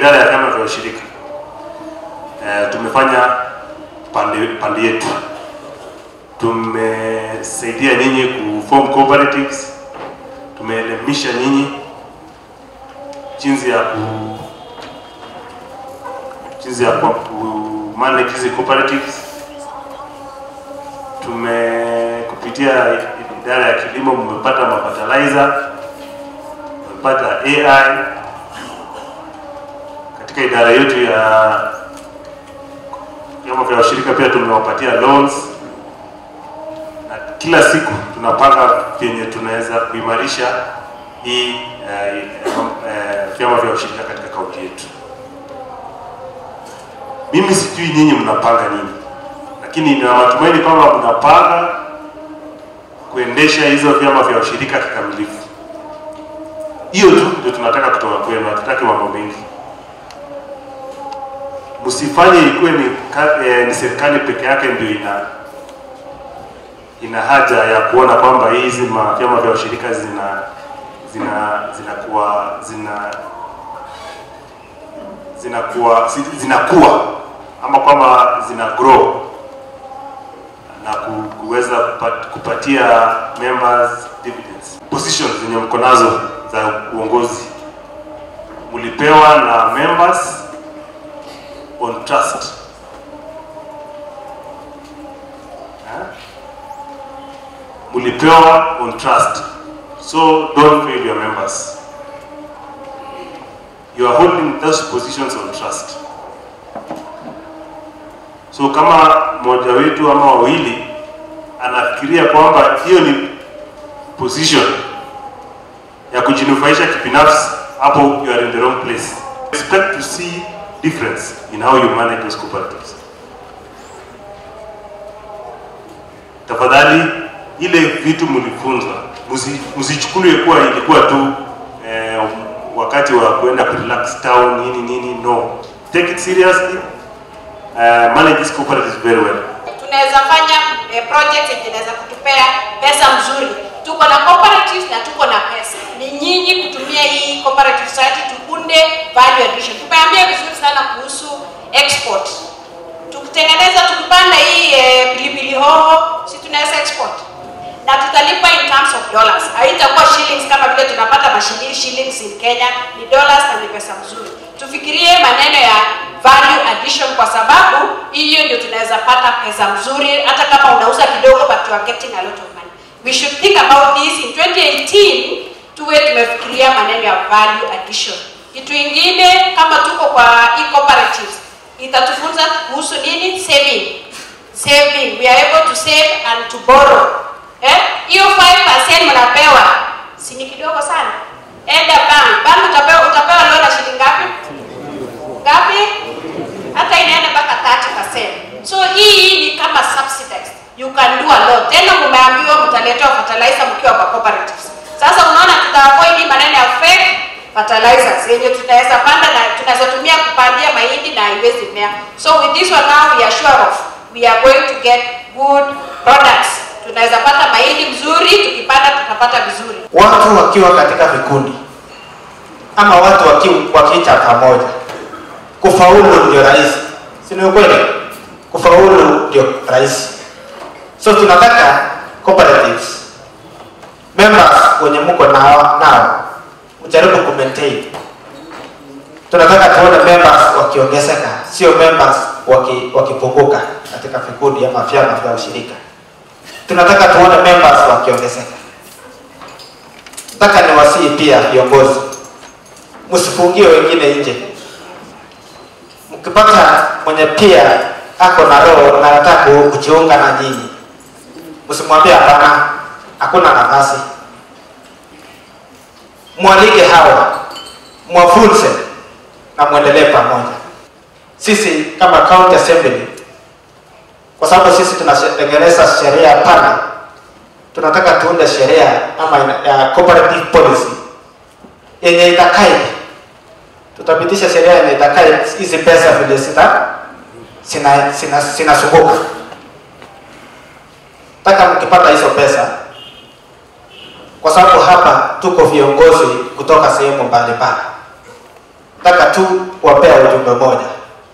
idara ya vyama vya ushirika eh, tumefanya pande, pande yetu. Tumesaidia nyinyi kuform cooperatives, tumeelimisha nyinyi jinsi ya ku jinsi ya ku ku manage hizi cooperatives. Tume kupitia idara ya kilimo mmepata mafertilizer, mmepata AI katika idara yetu ya vyama vya ushirika pia tumewapatia loans, na kila siku tunapanga vyenye tunaweza kuimarisha hii eh, eh, vyama vya ushirika katika kaunti yetu. Mimi sijui nyinyi mnapanga nini, lakini nina matumaini kwamba mnapanga kuendesha hizo vyama vya ushirika kikamilifu. Hiyo tu ndio tunataka kutoka kwenu, hatutaki mambo mengi. Msifanye ikuwe ni, ka- eh, ni serikali peke yake ndio ina ina haja ya kuona kwamba hizi ma- vyama vya ushirika zina zina zinakuwa zina zinakuwa zi- zinakuwa ama kwamba zina grow na ku- kuweza kupat, kupatia members dividends. Positions zenye mko nazo za uongozi mlipewa na members on trust. Eh? Mlipewa on trust. So don't fail your members. You are holding those positions on trust. So kama mmoja wetu ama wawili anafikiria kwamba hiyo ni position ya kujinufaisha kibinafsi, hapo you are in the wrong place. Expect to see difference in how you manage those cooperatives. Tafadhali ile vitu mlifunzwa musi- msichukulie kuwa ilikuwa tu eh, wakati wa kuenda kurelax town nini nini, no, take it seriously. Uh, manage these cooperatives very well. tunaweza fanya eh, project yenye inaweza kutupea pesa mzuri. Tuko na cooperatives na tuko na pesa, ni nyinyi kutumia hii cooperative society tukunde value addition. Tumeambia vizuri sana kuhusu export. Tukitengeneza tukipanda hii eh, pilipili hoho, si tunaweza export na tutalipa in terms of dollars. Haitakuwa shillings kama vile tunapata mashilingi shillings in Kenya, ni dollars na ni pesa mzuri. Tufikirie maneno ya value addition, kwa sababu hiyo ndio tunaweza pata pesa mzuri, hata kama unauza kidogo, but you are getting a lot of money. We should think about this in 2018 tuwe tumefikiria maneno ya value addition. Kitu ingine kama tuko kwa e-cooperatives itatufunza kuhusu nini? Saving. Saving. We are able to save and to borrow. Eh? Hiyo 5% mnapewa si ni kidogo sana. Enda bank. Bank utapewa utapewa loan ya shilingi ngapi? Ngapi? Hata inaenda mpaka 30%. So hii ni kama subsidized. You can do a lot. Tena mmeambiwa mtaletewa fertilizer mkiwa kwa cooperatives. Sasa unaona tutaavoid hii maneno ya fake fertilizers yenye tunaweza panda na tunaweza tumia kupandia mahindi na haiwezi mea. So with this one now we are sure of we are going to get good products. Tunaweza pata mahindi mzuri, tukipanda tutapata vizuri. watu wakiwa katika vikundi ama watu waki- wakiita pamoja, kufaulu ndio rahisi, si ni ukweli? Kufaulu ndio rahisi. So tunataka cooperatives members wenye mko nao, nao mjaribu ku maintain. Tunataka tuone members wakiongezeka, sio members waki, wakipunguka katika vikundi ama vyama vya ushirika. Tunataka tuone members wakiongezeka. Nataka niwasihi pia viongozi, msifungie wengine nje. Mkipata mwenye pia ako na roho na anataka ku- kujiunga na nyinyi, msimwambie hapana, hakuna nafasi. Mwalike hawa, mwafunze na mwendelee pamoja. Sisi kama county assembly, kwa sababu sisi tunatengeneza sheria pana tunataka tuunde sheria ama ina- ya cooperative policy yenye itakai, tutapitisha sheria yenye itakai hizi pesa vile zita zina zina zinazunguka. Taka mkipata hizo pesa, kwa sababu hapa tuko viongozi kutoka sehemu mbalimbali, nataka tu kuwapea ujumbe moja.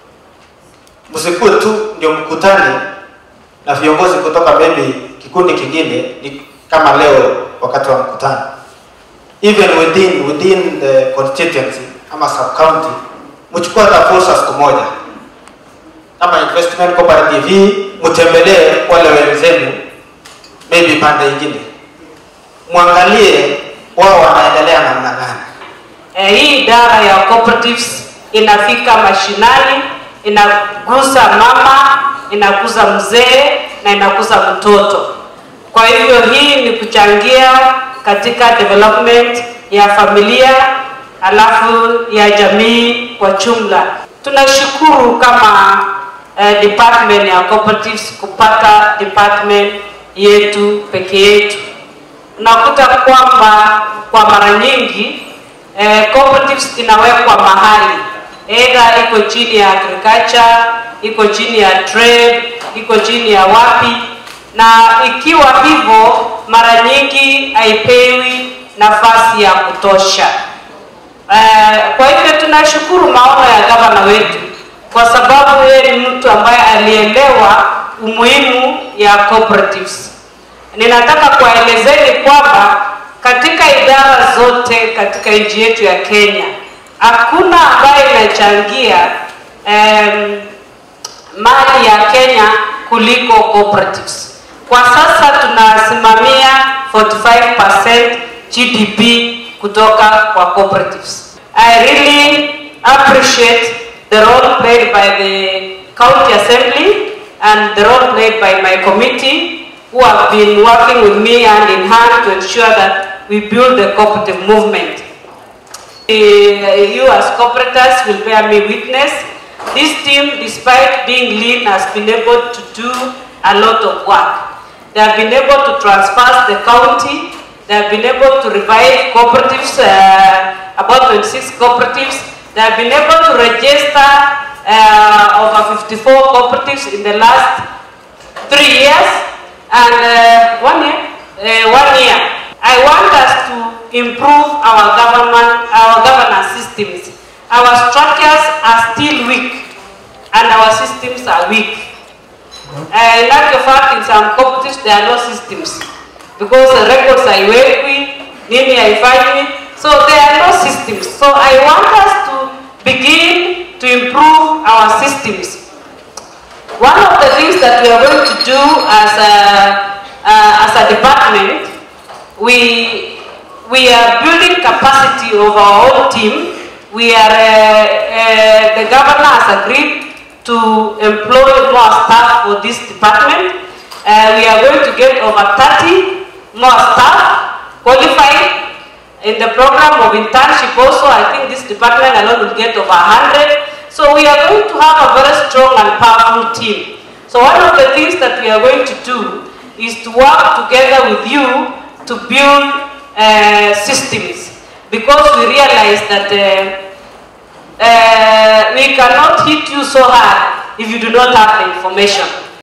Msikuwe tu ndio mkutane na viongozi kutoka maybe kikundi kingine, ni kama leo wakati wa mkutano, even within within the constituency ama sub county, mchukue hata fursa siku moja kama investment cooperative hii, mtembelee wale wenzenu maybe pande ingine, mwangalie wao wanaendelea namna gani. Eh, hii idara ya cooperatives inafika mashinani, inagusa mama, inagusa mzee na inagusa mtoto. Kwa hivyo hii ni kuchangia katika development ya familia alafu ya jamii kwa jumla. Tunashukuru kama eh, department ya cooperatives kupata department yetu peke yetu. Unakuta kwamba kwa mara nyingi eh, cooperatives inawekwa mahali either iko chini ya agriculture, iko chini ya trade, iko chini ya wapi, na ikiwa hivyo, mara nyingi haipewi nafasi ya kutosha. Eh, kwa hivyo tunashukuru maono ya gavana wetu kwa sababu yeye ni mtu ambaye alielewa umuhimu ya cooperatives. Ninataka kuwaelezeni kwamba katika idara zote katika nchi yetu ya Kenya hakuna ambaye inachangia um, mali ya Kenya kuliko cooperatives. Kwa sasa tunasimamia 45% GDP kutoka kwa cooperatives. I really appreciate the role played by the county assembly and the role played by my committee who have been working with me hand in hand to ensure that we build the cooperative movement. Uh, you as cooperators will bear me witness. This team, despite being lean, has been able to do a lot of work. They have been able to transfer the county. They have been able to revive cooperatives, uh, about 26 cooperatives. They have been able to register uh, over 54 cooperatives in the last three years and uh, one year. Uh, one year. I want us to improve our government, our governance systems. Our structures are still weak, and our systems are weak. Uh, in actual fact, in some cooperatives there are no systems because the records haiwekwi, nini haifanywi, so there are no systems. So I want us to begin to improve our systems. One of the things that we are going to do as a, uh, as a department, we, we are building capacity of our own team. We are, uh, uh, the governor has agreed to employ more staff for this department. Uh, we are going to get over 30 more staff qualified in the program of internship also. I think this department alone will get over 100. So we are going to have a very strong and powerful team. So one of the things that we are going to do is to work together with you to build uh, systems because we realize that uh, uh, we cannot hit you so hard if you do not have the information.